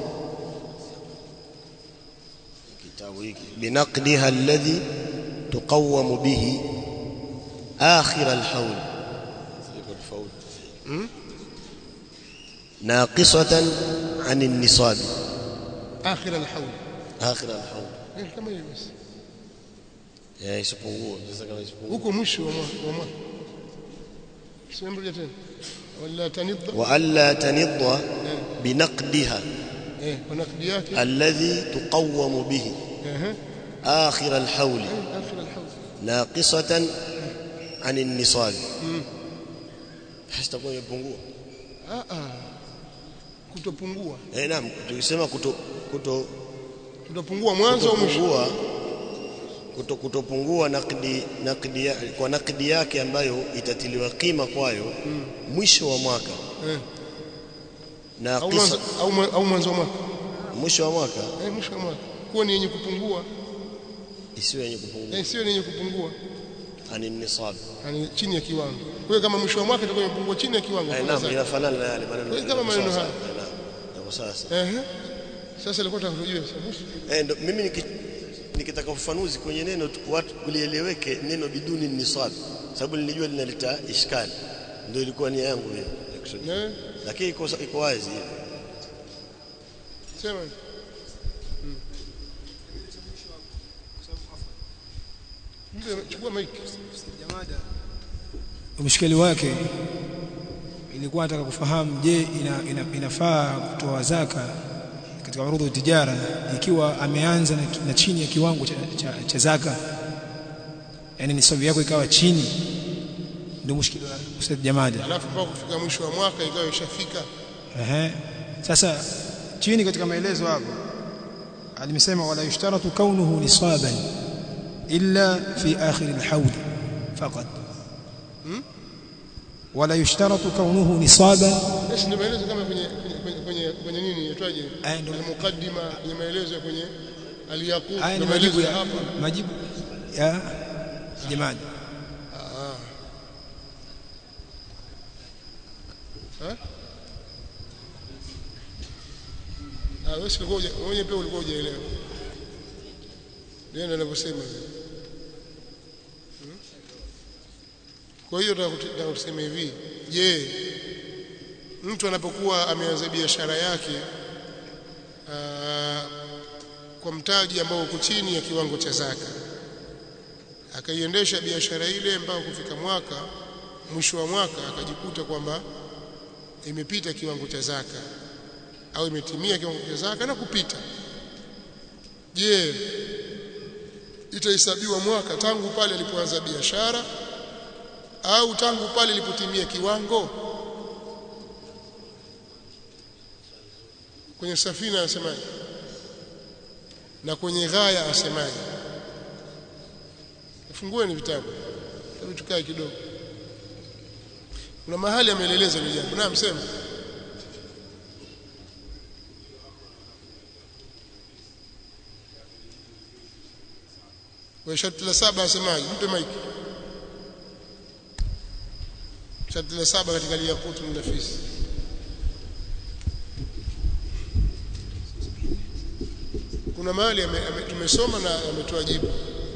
kitabu hiki binaqdiha alladhi تقوم به آخر الحول ناقصة عن النصاب Akhir al-hawl. آخر الحول Eh, kama hiyo basi. ya isipungue sasa kama isipungue Huko mwisho wa mwaka wa mwaka. Sema mrudia tena. Wala tanidda. وألا تنض بنقدها Eh, kwa nakdi yake. الذي تقوم به Eh, آخر الحول eh, akhir al-hawl. ناقصة عن النصاب hasitakuwa imepungua Ah ah. Kutopungua. eh naam tukisema kuto kuto Kutopungua mwanzo au mwisho? kutopungua kuto, kutopungua nakdi, nakdi ya, kwa nakdi yake ambayo itatiliwa kima kwayo mwisho wa mwaka Eh. na Au kisa, mwanzo au mwa- au mwanzo wa mwaka. mwisho wa mwaka Eh, mwisho wa mwaka. Kuwa ni yenye kupungua. isiwe yenye kupungua eh, sio yenye kupungua ani nisab yani chini ya kiwango kwa hiyo kama mwisho wa mwaka itakuwa imepungua chini ya kiwango Eh, kuna naam zaka. inafanana na yale maneno Kwa hiyo kama maneno Sawa, haya. sawa, naam. Yako sawa sawa Ehe. Sasa ilikuwa tunakujua Eh, ndo mimi niki, nikitaka ufafanuzi kwenye neno tu- watu kulieleweke neno biduni nisab sababu nilijua linaleta ishkali ndio ilikuwa nia yangu hiyo ya kusudia. Eh, lakini iko iko wazi sema. Mpe, Chukua mic. Mshikeli wake ilikuwa nataka kufahamu je, ina, ina, inafaa kutoa zaka katika urudhu tijara ikiwa ameanza na, na chini ya kiwango cha, cha, cha zaka, yani nisabu yako ikawa chini, ndio mushkili wa Ustadh Jamada. Alafu mpaka kufika mwisho wa mwaka ikawa ishafika. Ehe. Sasa chini katika maelezo hapo alimsema wala yushtaratu kaunuhu nisaban illa fi akhir alhawl faqat wala yushtaratu kaunuhu nisaban Yes, ndio maelezo kama kwenye kwenye kwenye, kwenye, kwenye nini inaitwaje? Aya, ndio. Mukaddima kwenye maelezo ya kwenye aliyaqut. haya ni ndio majibu maelezo ya hapa. majibu ya jamani Ah, wewe si ulikuwa huja- wewe pia ulikuwa hujaelewa. Ndio anavyosema. Hmm? Kwa hiyo nataka kusema hivi, je, mtu anapokuwa ameanza biashara yake aa, kwa mtaji ambao uko chini ya kiwango cha zaka akaiendesha biashara ile mpaka kufika mwaka mwisho wa mwaka akajikuta kwamba imepita kiwango cha zaka au imetimia kiwango cha zaka na kupita je itahesabiwa mwaka tangu pale alipoanza biashara au tangu pale ilipotimia kiwango kwenye safina asemaje na kwenye ghaya asemaje fungueni vitabu hebu tukae kidogo kuna mahali ameeleza hilo jambo naam sema kwa sharti la saba asemaje mpe maiki sharti la saba katika liyakutu nafisi kuna mahali ame, ame, tumesoma na ametoa jibu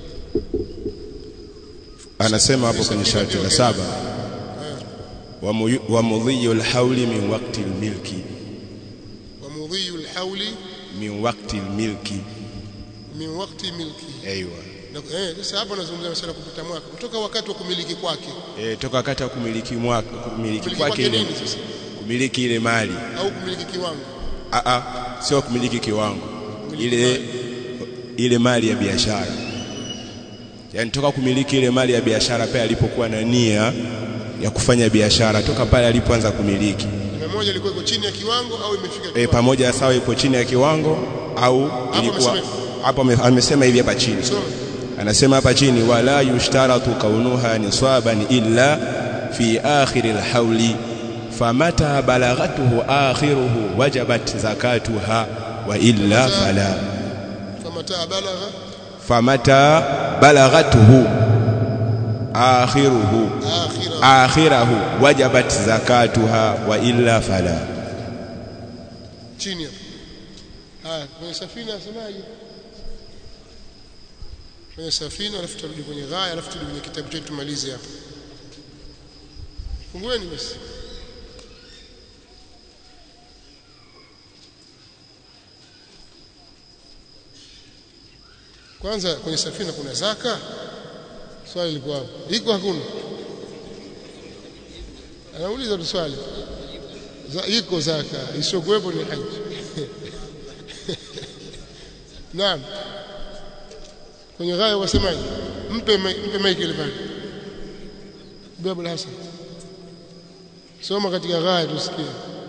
anasema hapo kwenye sharti la saba wa mu- wa mudhiyu alhawli min waqti almilki wa mudhiyu alhawli min waqti almilki min waqti milki aiywa Na- eh sasa hapo nazungumzia masuala ya kupita mwaka kutoka wakati wa kumiliki kwake e, toka wakati wa kumiliki mwaka kumiliki kumiliki kwake kwake ile nini sasa kumiliki ile mali au kumiliki kiwango a a sio kumiliki kiwango ile ile mali ya biashara yani toka kumiliki ile mali ya biashara pale alipokuwa na nia ya kufanya biashara toka pale alipoanza kumiliki na moja ilikuwa iko chini ya kiwango au imefika e, kiwango pamoja sawa ipo chini ya kiwango au ilikuwa amesema hapo ame- amesema hivi hapa chini so anasema hapa chini wala yushtaratu kaunuha nisaban illa fi akhir alhawli famata balagatuhu akhiruhu wajabat zakatuha wa illa fala famata balagha famata balagatuhu akhiruhu akhira akhirahu wajabat zakatuha wa illa fala chini hapo haya kwenye safina asemaje kwenye safina alafu turudi kwenye ghaya alafu turudi kwenye kitabu chetu tumalize hapo fungueni basi kwanza kwenye safina kuna zaka swali liko hapo iko hakuna anauliza tu swali Za, iko zaka isiyokuwepo ni haji naam kwenye ghaya wasemaje mpe mai- mpe maiki ile pale Babu Hassan soma katika ghaya tusikie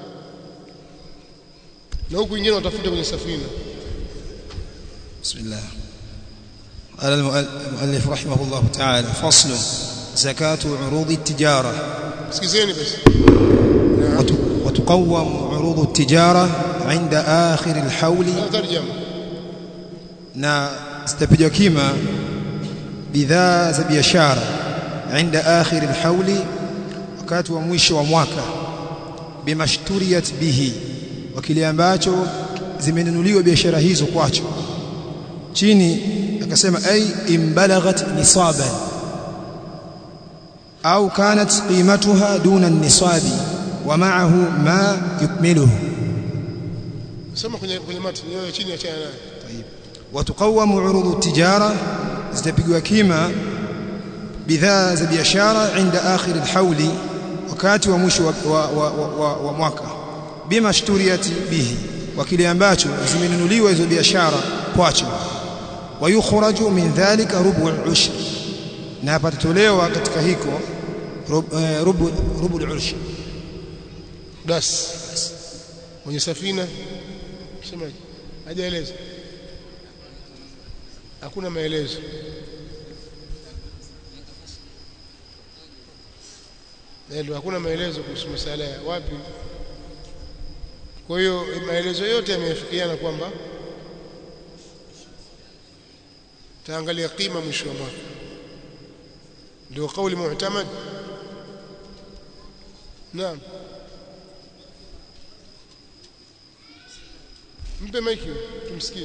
na huku wengine watafuta kwenye safina بسم الله قال المؤلف رحمه الله تعالى فصل زكاة عروض التجارة sikizeni basi وت- وتقوم عروض التجارة عند آخر الحول tarjama na zitapigwa kima bidhaa za biashara inda akhir alhauli wakati wa mwisho wa mwaka bimashturiyat bihi wa kile ambacho zimenunuliwa biashara hizo kwacho chini akasema ay imbalaghat nisaban au kanat qimatuha duna an-nisabi wa ma'ahu ma yukmiluhu soma kwenye kwenye matni yao chini achana nayo وتقوم عروض التجارة zitapigwa kima bidhaa za biashara inda akhir alhauli wakati wa mwisho wa, wa, wa, wa, wa mwaka bima shturiyati bihi wa kile ambacho zimenunuliwa hizo biashara kwacho wayukhraju min dhalika rubu al-ushr na patatolewa katika hiko rubu rubu, rubu al-ushr das mwenye safina semaje hajaeleza hakuna maelezo ndio hakuna maelezo kuhusu masala ya wapi kwa hiyo maelezo yote yamefikiana kwamba taangalia qima mwisho wa mwaka ndio kauli mu'tamad naam mpe maiki tumsikie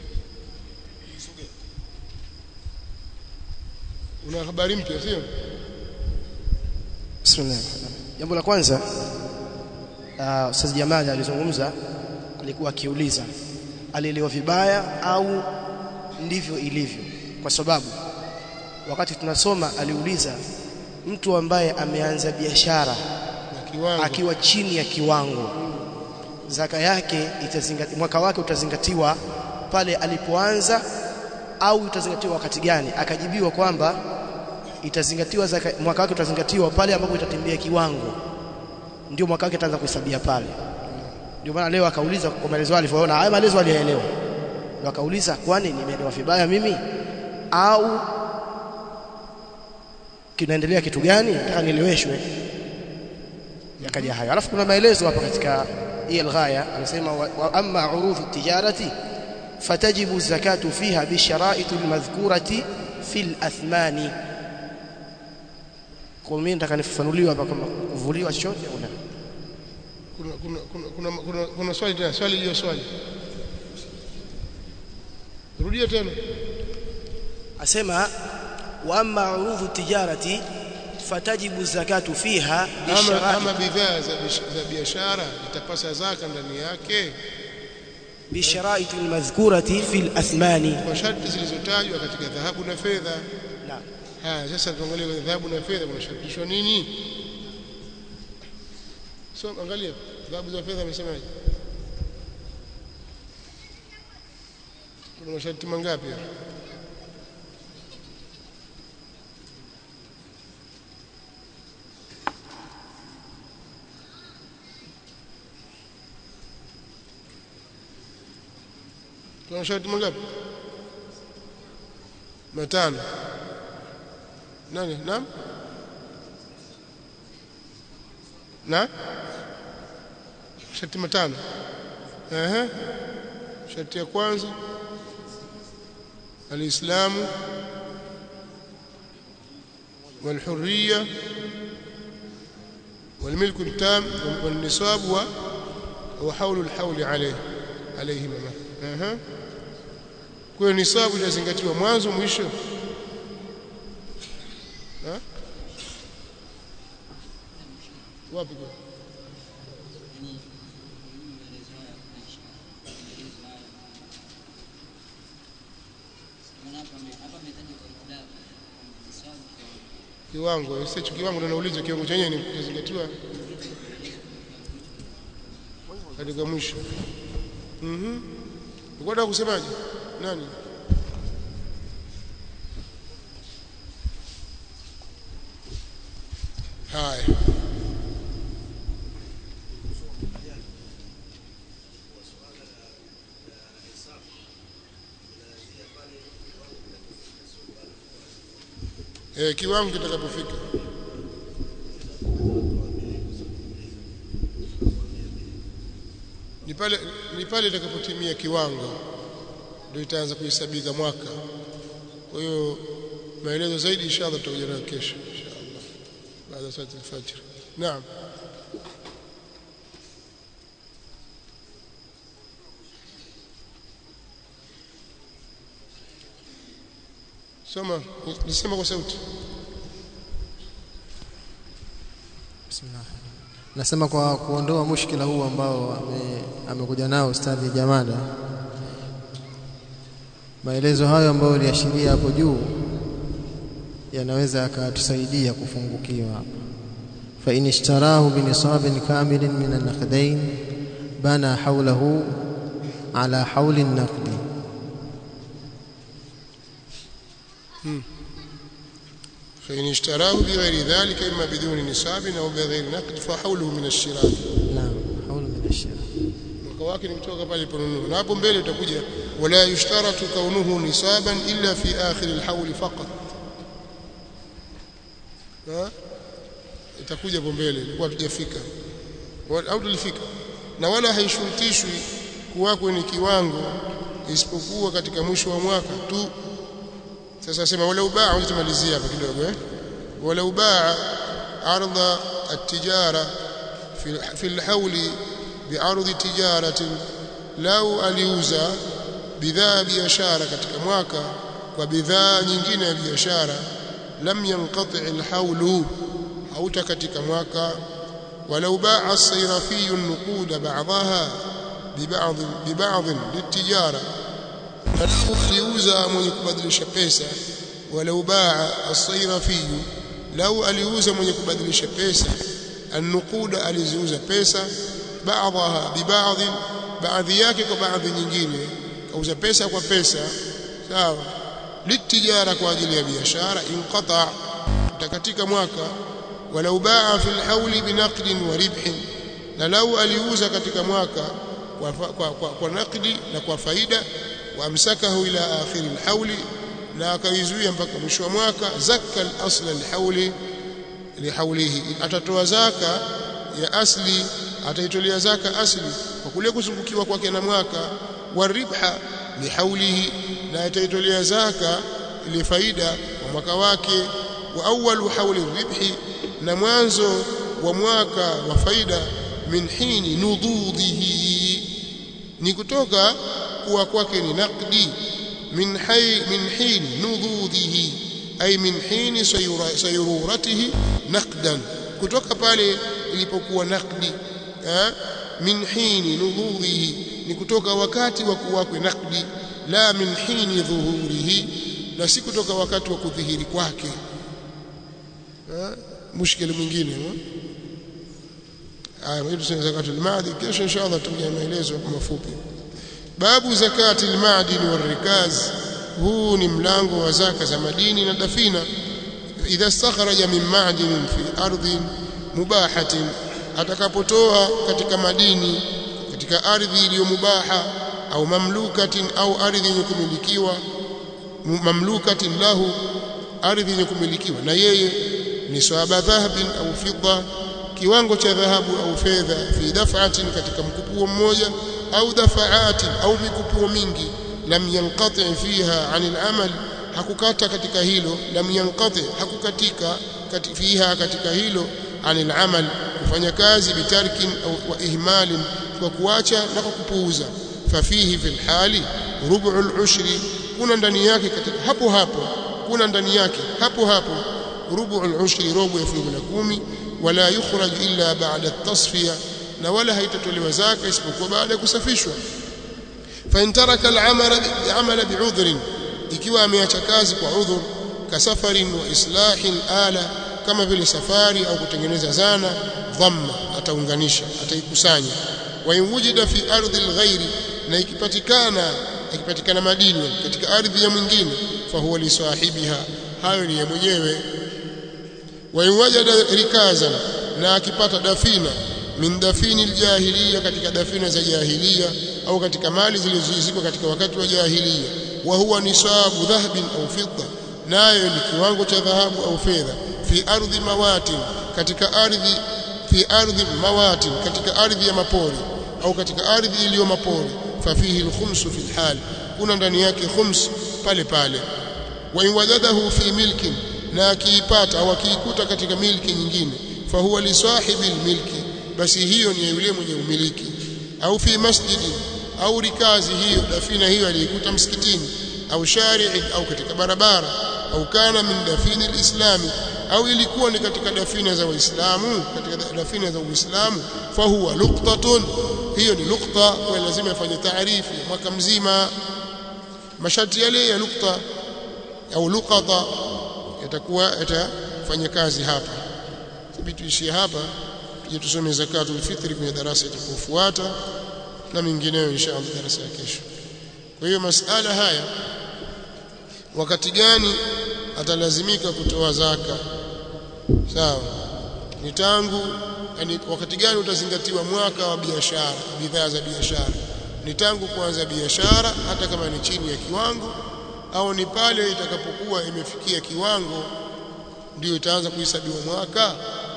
una habari mpya sio Bismillah. Jambo la kwanza uh, Ustaz Jamali alizungumza alikuwa akiuliza alielewa vibaya au ndivyo ilivyo kwa sababu wakati tunasoma aliuliza mtu ambaye ameanza biashara akiwa chini ya kiwango zaka yake itazingatiwa mwaka wake utazingatiwa pale alipoanza au itazingatiwa wakati gani akajibiwa kwamba itazingatiwa zaka, mwaka wake utazingatiwa pale ambapo itatembea kiwango ndio mwaka wake ataanza kuhesabia pale ndio maana leo akauliza kwa maelezo alivyoona haya maelezo aliyaelewa ndio akauliza kwani nimeelewa vibaya mimi au kinaendelea kitu gani nataka nieleweshwe yakaja hayo alafu kuna maelezo hapa katika hii alghaya anasema wa, wa amma urudhu tijarati fatajibu zakatu fiha bishara'it almadhkurati fil athmani kwa mimi nataka nifafanuliwe hapa kama kuvuliwa chochote au la kuna kuna kuna kuna, kuna, kuna swali tena swali hiyo swali rudia tena asema wa amma urudhu tijarati fatajibu zakatu fiha ama, ama bidhaa za, za biashara itapasa zaka ndani yake bishara'it almadhkurati fil athmani kwa sharti zilizotajwa katika dhahabu na fedha naam haya sasa tuangalie kwenye dhahabu na fedha kuna shartishwa nini so angalia dhahabu za fedha amesemaje kuna masharti mangapi hapa kuna masharti mangapi matano nani naam na sharti matano ehe sharti ya kwanza alislamu والحريه والملك التام والنصاب وحول الحول عليه عليهما اها kwa nisabu itazingatiwa mwanzo mwisho ha? wapi kwa kiwango sicho kiwango ndio nauliza kiwango chenyewe ni kuzingatiwa katika mwisho mhm ukwenda kusemaje nani haya eh kiwango kitakapofika ni pale ni pale itakapotimia kiwango ndio itaanza kuhesabika mwaka kwa hiyo maelezo zaidi inshallah tutakuja nayo kesho inshallah baada ya swala al-fajr naam soma nisema kwa sauti Bismillah. Nasema kwa kuondoa mushkila huu ambao ame, amekuja nao ustadhi Jamada. Maelezo hayo ambayo uliashiria hapo juu yanaweza yakatusaidia kufungukiwa hapa. Fa in ishtarahu bi nisabin kamilin min an-naqdayn bana hawlahu ala hawli an-naqdi. فإن اشتراه بغير ذلك إما بدون نصاب أو بغير نقد فحوله من الشراء نعم حول من الشراء mwaka wake ni kutoka pale aliponunua na hapo mbele utakuja wala yushtaratu kaunuhu nisaban illa fi akhir alhawl faqat ha itakuja hapo mbele ilikuwa tujafika au tulifika na wala haishurutishwi kuwako ni kiwango isipokuwa katika mwisho wa mwaka tu sasa sema wala ubaa utamalizia hapa kidogo eh wala ubaa ardha at-tijara fi fi al-hawl bi'ardhi tijaratin lau aliuza bidhaa biashara katika mwaka kwa bidhaa nyingine ya biashara lam yanqati al-hawlu hauta katika mwaka walau ba'a as-sayrafi an-nuqud ba'daha biba'd biba'd lit-tijara aliuza mwenye kubadilisha pesa walau baa as-sayrafi lau aliuza mwenye kubadilisha pesa an-nuquda aliziuza pesa baadhaha bibadhi baadhi yake kwa baadhi nyingine kauza pesa kwa pesa sawa litijara kwa ajili ya biashara inqata katika mwaka walau baa fi al-hawli binaqdin wa ribhin na lau aliuza katika mwaka kwa, kwa, kwa, kwa nakdi na kwa faida وامسكه الى اخر الحول na akaizuia mpaka mwisho wa mwaka zakka al-asl al-hawli lihawlihi atatoa zaka ya asli ataitolea zaka asli kwa kule kuzungukiwa kwake na mwaka waribha lihawlihi na ataitolea zaka ile faida wa mwaka wake wa awwalu hawli ribhi na mwanzo wa mwaka wa faida min hini nududhihi ni kutoka kuwa kwake ni naqdi min hay min hin nududhihi ay min hin sayruratihi naqdan kutoka pale ilipokuwa naqdi min hin nududhihi ni kutoka wakati wa kuwakwe naqdi la min hin dhuhurihi na si kutoka wakati wa kudhihiri kwake mushkili mwingine aya hiyo tuseme zakatul maadi kesho inshallah tutakuja maelezo kwa mafupi babu zakati almadini warikaz huu ni mlango wa zaka za madini na dafina idha istakhraja min ma'din fi ardhin mubahatin atakapotoa katika madini katika ardhi iliyo mubaha au mamlukatin au ardhi yenye kumilikiwa mamlukatin lahu ardhi yenye kumilikiwa na yeye ni swaba dhahabin au fidda kiwango cha dhahabu au fedha fi daf'atin katika mkupuo mmoja au dafa'atin au mikupuo mingi lam yanqati fiha 'anil amal hakukata katika hilo lam yanqati hakukatika katika fiha katika hilo 'anil amal kufanya kazi bitarkin au wa ihmalin kwa kuacha na kwa kupuuza fafihi fil hali rub'ul ushri kuna ndani yake katika hapo hapo kuna ndani yake hapo hapo rub'ul ushri robo ya fungu la kumi wala yukhraj illa ba'da at-tasfiya na wala haitatolewa zaka isipokuwa baada ya kusafishwa fa in taraka al-amala bi'amala bi'udhrin ikiwa ameacha kazi kwa udhur kasafarin wa islahin ala kama vile safari au kutengeneza zana dhamma ataunganisha ataikusanya wa in wujida fi ardhi al-ghairi na ikipatikana ikipatikana madini katika ardhi ya mwingine fa huwa li sahibiha hayo ni ya mwenyewe wa in wajada rikazan na akipata dafina min dafini aljahiliya katika dafina za jahiliya au katika mali zilizozikwa katika wakati wa jahiliya wa huwa nisabu dhahabin au fidda nayo ni kiwango cha dhahabu au fedha fi ardhi mawatin katika ardhi fi ardhi mawatin katika ardhi ya mapori au katika ardhi iliyo mapori fafihi alkhumsu fi alhal hakuna ndani yake khums pale pale wa in wajadahu fi milkin na akiipata au akiikuta katika milki nyingine fahuwa li sahibi milki basi hiyo ni yule mwenye umiliki au fi masjidi au rikazi hiyo dafina hiyo aliikuta msikitini au shari'i au katika barabara au kana min dafini alislami au ilikuwa ni katika dafina za waislamu katika dafina za uislamu fahuwa luqtatun hiyo ni nukta kwa lazima ifanye taarifu mwaka mzima masharti yale ya nukta au luqata yatakuwa yatafanya kazi hapa tabii tuishie hapa tuje tusome zakatul fitri kwenye darasa itakayofuata na mingineyo inshallah darasa ya kesho kwa hiyo masala haya wakati gani atalazimika kutoa zaka sawa ni tangu yani wakati gani utazingatiwa mwaka wa biashara bidhaa za biashara ni tangu kuanza biashara hata kama ni chini ya kiwango au ni pale itakapokuwa imefikia kiwango ndio itaanza kuhesabiwa mwaka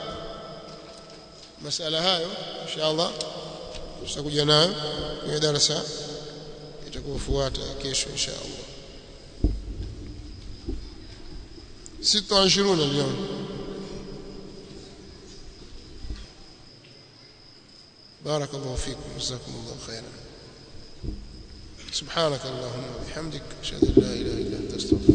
masala hayo inshallah tutakuja nayo kwenye darasa itakayofuata kesho inshallah 26 اليوم بارك الله فيكم جزاكم الله خيرا سبحانك اللهم وبحمدك اشهد ان لا اله الا انت استغفرك